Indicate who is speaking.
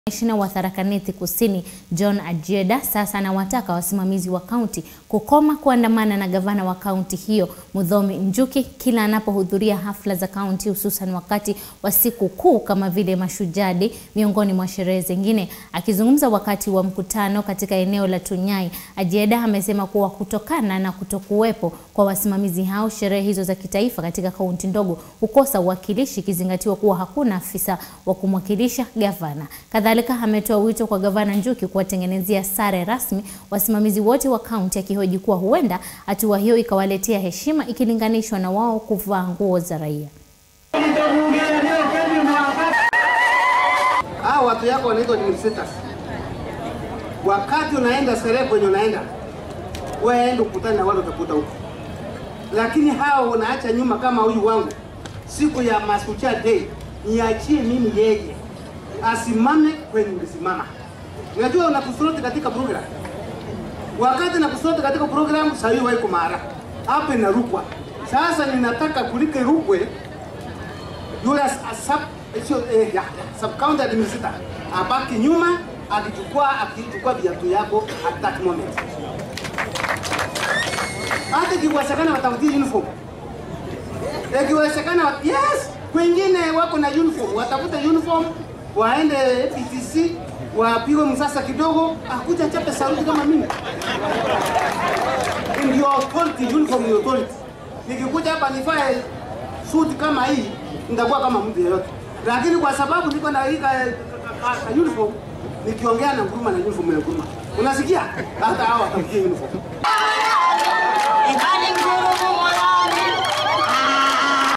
Speaker 1: Kamishna wa Tharaka Nithi Kusini John Ajeda sasa anawataka wasimamizi wa kaunti kukoma kuandamana na gavana wa kaunti hiyo Muthomi Njuki kila anapohudhuria hafla za kaunti hususan wakati wa siku kuu kama vile Mashujaa Day miongoni mwa sherehe zingine. Akizungumza wakati wa mkutano katika eneo la Tunyai, Ajeda amesema kuwa kutokana na kutokuwepo kwa wasimamizi hao, sherehe hizo za kitaifa katika kaunti ndogo hukosa uwakilishi ikizingatiwa kuwa hakuna afisa wa kumwakilisha gavana. Kadhalika ametoa wito kwa gavana Njuki kuwatengenezea sare rasmi wasimamizi wote wa kaunti, akihoji kuwa huenda hatua hiyo ikawaletea heshima ikilinganishwa na wao kuvaa nguo za raia.
Speaker 2: Hao watu yako wanaitwa administrators. Wakati unaenda sherehe kwenye unaenda, wewe enda ukutane na wale utakuta huko, lakini hao unaacha nyuma. Kama huyu wangu, siku ya Mashujaa Day, niachie mimi yeye asimame kwenye ulisimama. Unajua unakusoroti katika program, wakati nakusoroti katika program, saa hiyo waiko mara hapa inarukwa. Sasa ninataka kulike rukwe yule sub sio eh, ya, sub county administrator abaki nyuma akichukua akichukua viatu yako at that moment. Hata ikiwezekana watafutie uniform, ikiwezekana yes, wengine wako na uniform, watafute uniform waende PTC wapigwe msasa kidogo, akuja chape saruti kama mimi. Ndio authority, uniform ni authority. Nikikuja hapa nifae suti kama hii nitakuwa kama mtu yeyote, lakini kwa sababu niko na hii uniform, nikiongea na nguruma na uniform ya nguruma, unasikia hata hao watafikia uniform.
Speaker 3: Imani nguru